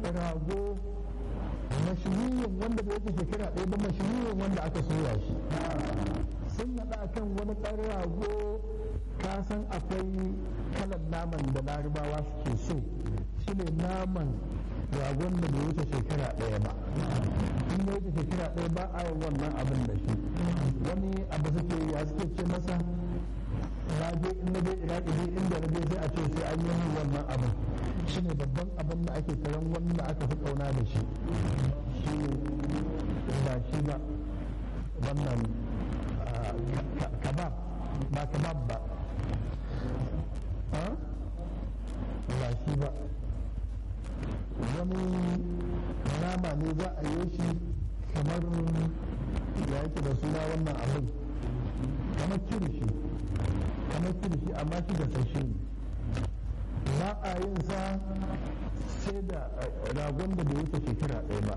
rago mashiyin wanda bai wuce shekara ɗaya ba mashiyin wanda aka soya shi sun haɗa kan wani ɗan rago ka san akwai kalan naman da larabawa suke so shi ne naman ragon da bai wuce shekara ɗaya ba in ya wuce shekara ɗaya ba a yin wannan abin da shi wani abu suke ya suke ce masa na je in na je iraki ne inda na je sai a ce sai an yi min wannan abin shi ne babban abin da ake karan wanda aka fi kauna da shi shi ne ba shi ba wannan kabab ba kabab ba ba shi ba wani nama ne za a yi shi kamar ya yake da suna wannan abin kamar kirishi kamar kirishi amma shi da sashe ne ba a yin sa sai da ragon da bai wuce shekara ɗaya